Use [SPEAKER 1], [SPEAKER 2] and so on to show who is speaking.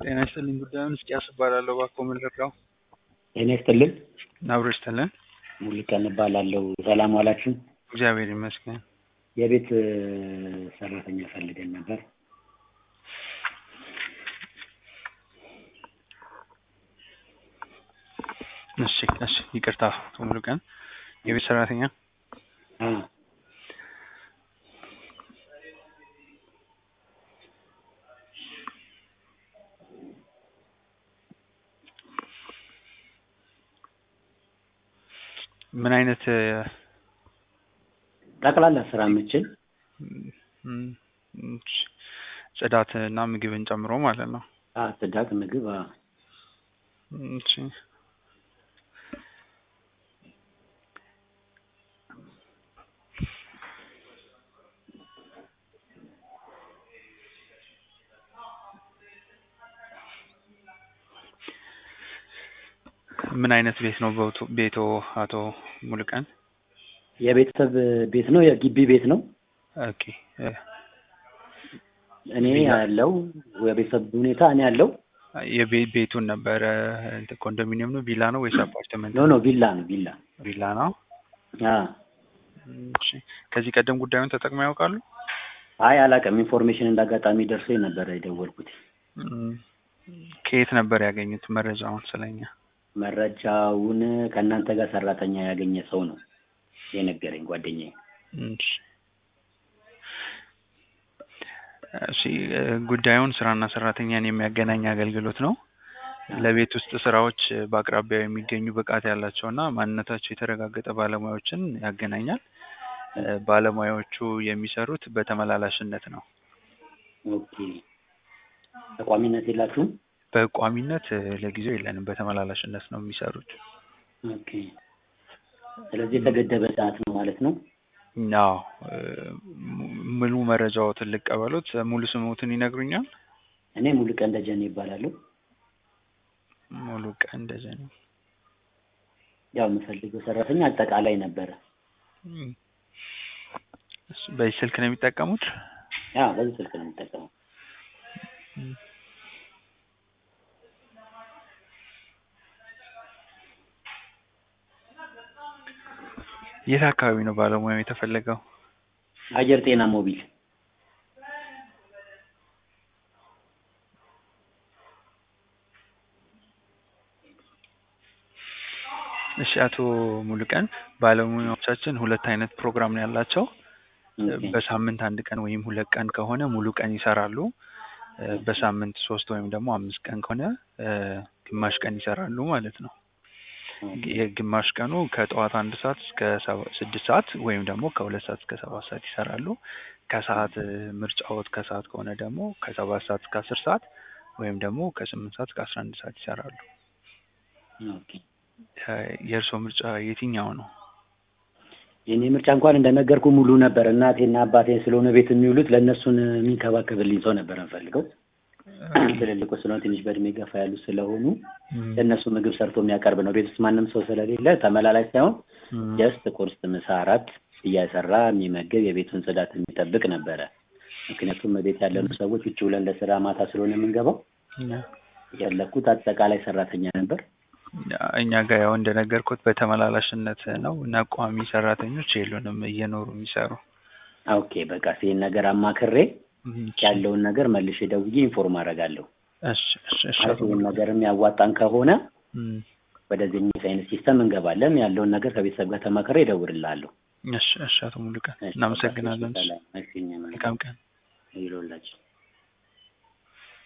[SPEAKER 1] ጤና ይስጥልኝ ጉዳዩን እስቂያስ እባላለሁ እባክዎ ምን ልርዳው?
[SPEAKER 2] ጤና ይስጥልን
[SPEAKER 1] አብሮ ይስጥልን
[SPEAKER 2] ሙሉቀን እባላለሁ። ሰላም ዋላችሁ?
[SPEAKER 1] እግዚአብሔር ይመስገን።
[SPEAKER 2] የቤት ሰራተኛ ፈልገን ነበር።
[SPEAKER 1] እሺ እሺ ይቅርታ አቶ ሙሉቀን የቤት ሰራተኛ
[SPEAKER 2] አ
[SPEAKER 1] ምን አይነት
[SPEAKER 2] ጠቅላላ ስራ የምችል
[SPEAKER 1] ም፣ እሺ፣ ጽዳት እና ምግብን ጨምሮ ማለት ነው።
[SPEAKER 2] አ ጽዳት፣ ምግብ አ
[SPEAKER 1] እሺ ምን አይነት ቤት ነው በውቱ- ቤቶ አቶ ሙሉቀን?
[SPEAKER 2] የቤተሰብ ቤት ነው። የግቢ ቤት ነው።
[SPEAKER 1] ኦኬ እ፣
[SPEAKER 2] እኔ ያለው የቤተሰብ ሁኔታ እኔ ያለው
[SPEAKER 1] የቤ- ቤቱን ነበረ እንትን ኮንዶሚኒየም ነው ቪላ ነው ወይስ አፓርትመንት?
[SPEAKER 2] ኖ ኖ ቪላ ነው ቪላ
[SPEAKER 1] ቪላ ነው።
[SPEAKER 2] አ
[SPEAKER 1] እሺ ከዚህ ቀደም ጉዳዩን ተጠቅመው ያውቃሉ?
[SPEAKER 2] አይ አላውቅም። ኢንፎርሜሽን እንዳጋጣሚ ደርሶኝ ነበረ የደወልኩት።
[SPEAKER 1] እም፣ ከየት ነበር ያገኙት መረጃውን ስለኛ?
[SPEAKER 2] መረጃውን ከእናንተ ጋር ሰራተኛ ያገኘ ሰው ነው የነገረኝ ጓደኛዬ።
[SPEAKER 1] እሺ እሺ እ፣ ጉዳዩን ስራና ሰራተኛን የሚያገናኝ አገልግሎት ነው። ለቤት ውስጥ ስራዎች በአቅራቢያው የሚገኙ ብቃት ያላቸውና ማንነታቸው የተረጋገጠ ባለሙያዎችን ያገናኛል። እ፣ ባለሙያዎቹ የሚሰሩት በተመላላሽነት ነው።
[SPEAKER 2] ኦኬ ተቋሚነት የላችሁም?
[SPEAKER 1] በቋሚነት እ፣ ለጊዜው የለንም። በተመላላሽነት ነው የሚሰሩት።
[SPEAKER 2] ኦኬ ስለዚህ የተገደበ ሰዓት ነው ማለት ነው።
[SPEAKER 1] አዎ እ፣ mu- ሙሉ መረጃዎትን ልቀበሉት። ሙሉ ስሙትን ይነግሩኛል?
[SPEAKER 2] እኔ ሙሉቀን ደጀኔ ይባላለሁ።
[SPEAKER 1] ሙሉ ቀን ደጀኔ።
[SPEAKER 2] ያው የምፈልገው ሰራተኛ አጠቃላይ ነበረ።
[SPEAKER 1] እም፣ እሺ፣ በዚህ ስልክ ነው የሚጠቀሙት?
[SPEAKER 2] ያ በዚህ ስልክ ነው የምጠቀመው።
[SPEAKER 1] እም። የት አካባቢ ነው ባለሙያው የተፈለገው?
[SPEAKER 2] አየር ጤና ሞቢል
[SPEAKER 1] እሺ አቶ ሙሉቀን ባለሙያዎቻችን ሁለት አይነት ፕሮግራም ነው ያላቸው።
[SPEAKER 2] ኦኬ።
[SPEAKER 1] በሳምንት አንድ ቀን ወይም ሁለት ቀን ከሆነ ሙሉ ቀን ይሰራሉ። እ፣ በሳምንት ሶስት ወይም ደግሞ አምስት ቀን ከሆነ እ፣ ግማሽ ቀን ይሰራሉ ማለት ነው።
[SPEAKER 2] ኦኬ።
[SPEAKER 1] የግማሽ ቀኑ ከጠዋት አንድ ሰዓት እስከ ሰባ- ስድስት ሰዓት ወይም ደግሞ ከሁለት ሰዓት እስከ ሰባት ሰዓት ይሰራሉ። ከሰዓት እ፣ ምርጫዎት ከሰዓት ከሆነ ደግሞ ከሰባት ሰዓት እስከ አስር ሰዓት ወይም ደግሞ ከስምንት ሰዓት እስከ አስራ አንድ ሰዓት ይሰራሉ።
[SPEAKER 2] ኦኬ።
[SPEAKER 1] እ፣ የእርስዎ ምርጫ የትኛው ነው?
[SPEAKER 2] የኔ ምርጫ እንኳን እንደነገርኩ ሙሉ ነበር። እናቴና አባቴ ስለሆነ ቤት የሚውሉት ለእነሱን የሚንከባከብልኝ ሰው ነበር እንፈልገው። ትልልቁ ስለሆነ ትንሽ በእድሜ ገፋ ያሉ ስለሆኑ
[SPEAKER 1] እም፣
[SPEAKER 2] ለእነሱ ምግብ ሰርቶ የሚያቀርብ ነው። ቤት ውስጥ ማንም ሰው ስለሌለ ተመላላሽ ሳይሆን
[SPEAKER 1] እም፣
[SPEAKER 2] ጀስት ቁርስ፣ ምሳ፣ እራት እያሰራ የሚመግብ የቤቱን ጽዳት የሚጠብቅ ነበረ። ምክንያቱም ቤት ያለኑ ሰዎች ውጭ ብለን ለስራ ማታ ስለሆነ የምንገባው
[SPEAKER 1] እም።
[SPEAKER 2] የፈለኩት አጠቃላይ ሰራተኛ ነበር።
[SPEAKER 1] እኛ ጋር ያው እንደነገርኩት በተመላላሽነት ነው እና ቋሚ ሰራተኞች የሉንም እየኖሩ የሚሰሩ።
[SPEAKER 2] ኦኬ በቃ ይህን ነገር አማክሬ ያለውን ነገር መልሼ ደውዬ ኢንፎርም አደርጋለሁ።
[SPEAKER 1] እሺ እሺ እሺ
[SPEAKER 2] ማለት
[SPEAKER 1] አቶ
[SPEAKER 2] ይህን
[SPEAKER 1] ሙሉ-
[SPEAKER 2] ነገር የሚያዋጣን ከሆነ
[SPEAKER 1] እም፣
[SPEAKER 2] ወደዚህ አይነት ሲስተም እንገባለን። ያለውን ነገር ከቤተሰብ ጋር ተማክሬ እደውልልሃለሁ።
[SPEAKER 1] እሺ እሺ አቶ ሙሉቀን
[SPEAKER 2] እሺ፣
[SPEAKER 1] እናመሰግናለን።
[SPEAKER 2] ሰላም። እሺ፣ እኛም
[SPEAKER 1] መልካም ቀን።
[SPEAKER 2] ይሁንላችሁ።